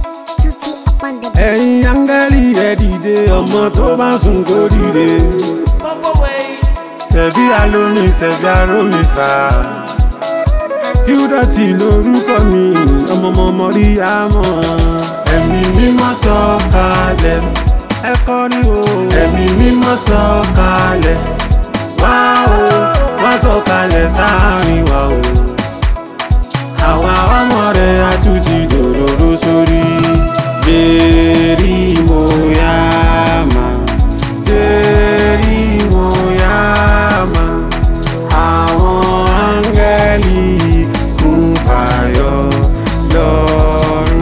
Tutti up on the ẹ̀yin áńgẹ́lì ẹ dìde ọmọ tó bá sùn kó dìde. Ṣẹ̀bí alómi ṣẹ̀bí arómi fà. Kíúdọ̀tì lórúkọ mi, ọmọọmọ rí àmọ́. Ẹ̀mí mímọ́ sọ kalẹ̀, ẹ kọrin o. Ẹ̀mí mímọ́ sọ kalẹ̀, wá o, wá sọ kalẹ̀ sáàrin wa o. Àwa ọmọ rẹ̀ á tún ti dòdòdó sórí. Jẹ́rí mo yá máa. Jẹ́rí mo yá máa. Àwọn áńgẹ́lì kún fàyọ lọ́rùn.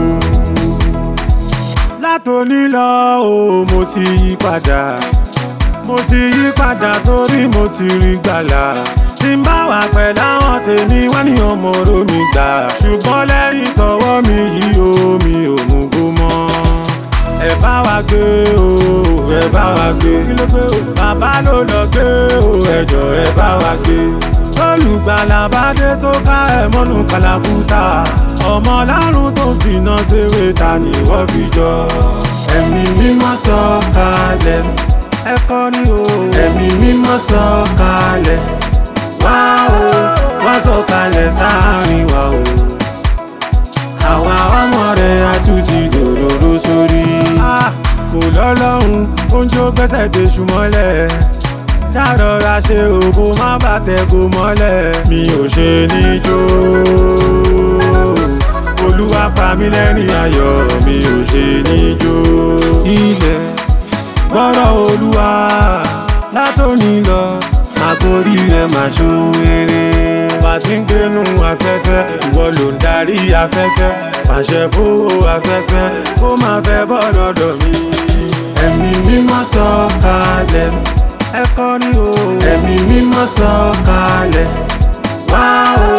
Látòní lọ o, mo ti yí padà. Mo ti yí padà torí mo ti rí gbàlà. Tí n bá wà pẹ̀lú àwọn tèmi wá ní ọmọ oró mi gbà. Ṣùgbọ́n lẹ́yìn tọwọ́ mi yí o, mi ò mú gbó mọ́. Ẹ bá wa gbé o, ẹ bá wa gbé. Kí ló gbé o? Bàbá ló lọ gbé o, ẹjọ́ ẹ bá wa gbé. Olùgbàlà bá dé tó ká ẹ mọ́nú kàlàkùtà. Ọmọ lárùn tó ń finá ṣeré ta ni wọ́n fi jọ. Ẹ̀mí mímọ́ sọ kalẹ̀ ẹ kọrin o. ẹ̀mí mímọ́ sọ kalẹ̀ wá o wá sọ kalẹ̀ sáàrin wa o. àwa ọmọ rẹ̀ á tún ti dòdòdó sórí. kò lọ́lọ́run oúnjẹ ó gbẹ́sẹ̀ dé ṣùmọ́lẹ̀ ṣàrọ̀ra ṣe òbò má bàtẹ̀ kó mọ́lẹ̀ mi ò ṣe níjó olúwa pa mí lẹ́rìn ayọ̀ mi ò ṣe níjó ilẹ̀ gbọ́rọ̀ olúwa látòní lọ àkórí rẹ̀ máa ṣohun rere. bá a ti ń gbénu afẹ́fẹ́ ìwọ ló ń darí afẹ́fẹ́ pàṣẹ fowó afẹ́fẹ́ kó máa fẹ́ bọ́ lọ́dọ̀ mi. ẹ̀mí mímọ́ sọ kalẹ̀ ẹ kọrin o. ẹ̀mí mímọ́ sọ kalẹ̀ wá o